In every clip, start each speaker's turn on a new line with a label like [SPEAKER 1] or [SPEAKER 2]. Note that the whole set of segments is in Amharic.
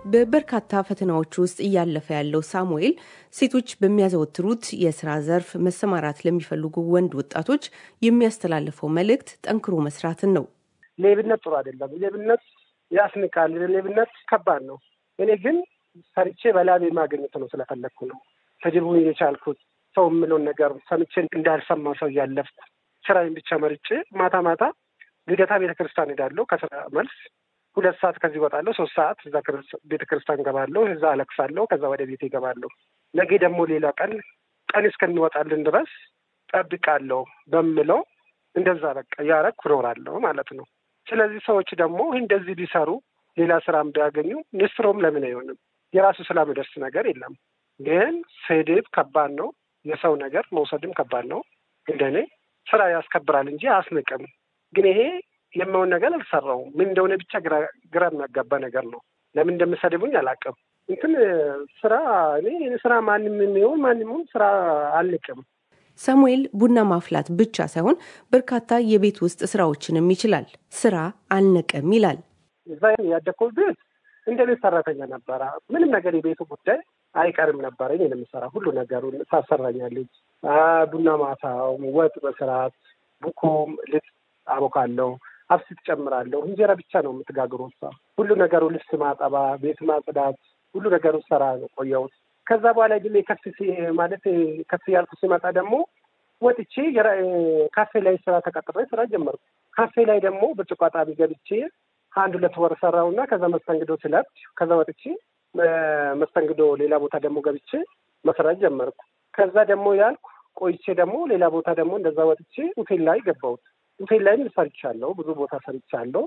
[SPEAKER 1] በበርካታ ፈተናዎች ውስጥ እያለፈ ያለው ሳሙኤል ሴቶች በሚያዘወትሩት የስራ ዘርፍ መሰማራት ለሚፈልጉ ወንድ ወጣቶች የሚያስተላልፈው መልእክት ጠንክሮ መስራትን ነው።
[SPEAKER 2] ሌብነት ጥሩ አይደለም። ሌብነት ያስንቃል። ሌብነት ከባድ ነው። እኔ ግን ሰርቼ በላቤ ማግኘት ነው ስለፈለግኩ ነው ተጀርቦ የቻልኩት ሰው የምለውን ነገር ሰምቼ እንዳልሰማው ሰው እያለፍኩ ስራዬን ብቻ መርጬ ማታ ማታ ልደታ ቤተክርስቲያን ሄዳለሁ። ከስራ መልስ ሁለት ሰዓት ከዚህ እወጣለሁ። ሶስት ሰዓት እዛ ቤተክርስቲያን ገባለሁ። እዛ አለቅሳለሁ። ከዛ ወደ ቤት ይገባለሁ። ነገ ደግሞ ሌላ ቀን ቀን እስከሚወጣልን ድረስ ጠብቃለሁ በምለው እንደዛ በቃ እያረኩ እኖራለሁ ማለት ነው። ስለዚህ ሰዎች ደግሞ እንደዚህ ቢሰሩ ሌላ ስራም ቢያገኙ ንስሮም ለምን አይሆንም? የራሱ ስላምደርስ ነገር የለም። ግን ስድብ ከባድ ነው። የሰው ነገር መውሰድም ከባድ ነው። እንደኔ ስራ ያስከብራል እንጂ አያስንቅም። ግን ይሄ የማውን ነገር አልሰራውም። ምን እንደሆነ ብቻ ግራ የሚያጋባ ነገር ነው። ለምን እንደምሰድቡኝ አላውቅም። እንትን ስራ እኔ ስራ ማንም የሚሆን ማንም ስራ አልንቅም።
[SPEAKER 1] ሳሙኤል ቡና ማፍላት ብቻ ሳይሆን በርካታ የቤት ውስጥ ስራዎችንም ይችላል። ስራ አልንቅም ይላል።
[SPEAKER 2] እዛ ያደግኩት ቤት እንደ ቤት ሰራተኛ ነበረ። ምንም ነገር የቤቱ ጉዳይ አይቀርም ነበረ። እኔ የምሰራ ሁሉ ነገሩን ታሰራኛለች። ቡና ማታው፣ ወጥ መስራት፣ ቡኮም ልጥ አቦካለሁ፣ አብሲት ጨምራለሁ። እንጀራ ብቻ ነው የምትጋግሩ እሷ። ሁሉ ነገሩ ልብስ ማጠባ፣ ቤት ማጽዳት፣ ሁሉ ነገሩ ሰራ ነው ቆየሁት። ከዛ በኋላ ግን ከፍ ማለት ከፍ ያልኩ ሲመጣ ደግሞ ወጥቼ ካፌ ላይ ስራ ተቀጥሬ ስራ ጀመርኩ። ካፌ ላይ ደግሞ ብርጭቆ አጣቢ ገብቼ አንድ ሁለት ወር ሰራውና ከዛ መስተንግዶ ስለብድ ከዛ ወጥቼ መስተንግዶ ሌላ ቦታ ደግሞ ገብቼ መስራት ጀመርኩ። ከዛ ደግሞ ያልኩ ቆይቼ ደግሞ ሌላ ቦታ ደግሞ እንደዛ ወጥቼ ሆቴል ላይ ገባሁት። ሆቴል ላይም ሰርቻለሁ፣ ብዙ ቦታ ሰርቻለሁ።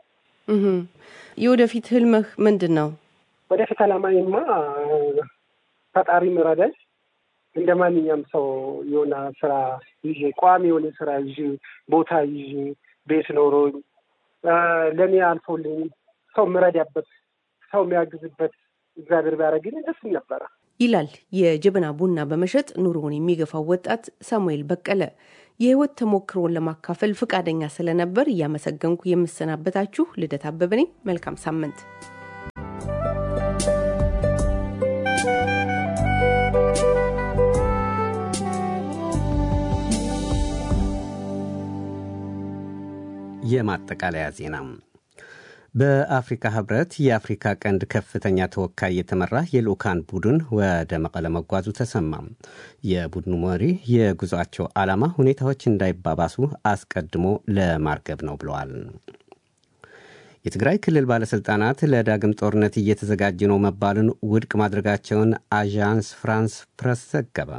[SPEAKER 1] የወደፊት ህልምህ ምንድን ነው?
[SPEAKER 2] ወደፊት አላማዬማ ፈጣሪ ምረዳኝ እንደ ማንኛውም ሰው የሆነ ስራ ይዤ ቋሚ የሆነ ስራ ይዤ ቦታ ይዤ ቤት ኖሮኝ ለእኔ አልፎልኝ ሰው ምረዳበት ሰው የሚያግዝበት እግዚአብሔር ቢያደርግልኝ ደስ ነበረ
[SPEAKER 1] ይላል የጀበና ቡና በመሸጥ ኑሮውን የሚገፋው ወጣት ሳሙኤል በቀለ። የህይወት ተሞክሮን ለማካፈል ፈቃደኛ ስለነበር እያመሰገንኩ የምሰናበታችሁ ልደት አበበ ነኝ። መልካም ሳምንት።
[SPEAKER 3] የማጠቃለያ ዜና በአፍሪካ ህብረት የአፍሪካ ቀንድ ከፍተኛ ተወካይ የተመራ የልኡካን ቡድን ወደ መቀለ መጓዙ ተሰማ። የቡድኑ መሪ የጉዞአቸው ዓላማ ሁኔታዎች እንዳይባባሱ አስቀድሞ ለማርገብ ነው ብለዋል። የትግራይ ክልል ባለሥልጣናት ለዳግም ጦርነት እየተዘጋጀ ነው መባሉን ውድቅ ማድረጋቸውን አዣንስ ፍራንስ ፕረስ ዘገበ።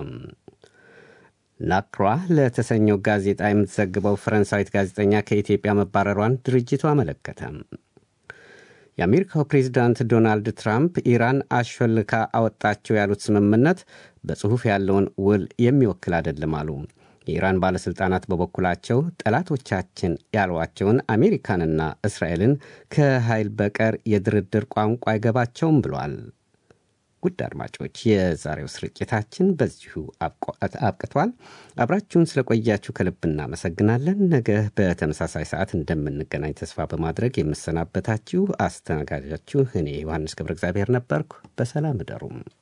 [SPEAKER 3] ላክሯ ለተሰኘው ጋዜጣ የምትዘግበው ፈረንሳዊት ጋዜጠኛ ከኢትዮጵያ መባረሯን ድርጅቱ አመለከተ። የአሜሪካው ፕሬዚዳንት ዶናልድ ትራምፕ ኢራን አሾልካ አወጣቸው ያሉት ስምምነት በጽሑፍ ያለውን ውል የሚወክል አይደለም አሉ። የኢራን ባለሥልጣናት በበኩላቸው ጠላቶቻችን ያሏቸውን አሜሪካንና እስራኤልን ከኃይል በቀር የድርድር ቋንቋ አይገባቸውም ብሏል። ውድ አድማጮች የዛሬው ስርጭታችን በዚሁ አብቅቷል። አብራችሁን ስለቆያችሁ ከልብ እናመሰግናለን። ነገ በተመሳሳይ ሰዓት እንደምንገናኝ ተስፋ በማድረግ የምሰናበታችሁ አስተናጋጃችሁ እኔ ዮሐንስ ገብረ እግዚአብሔር ነበርኩ። በሰላም እደሩም።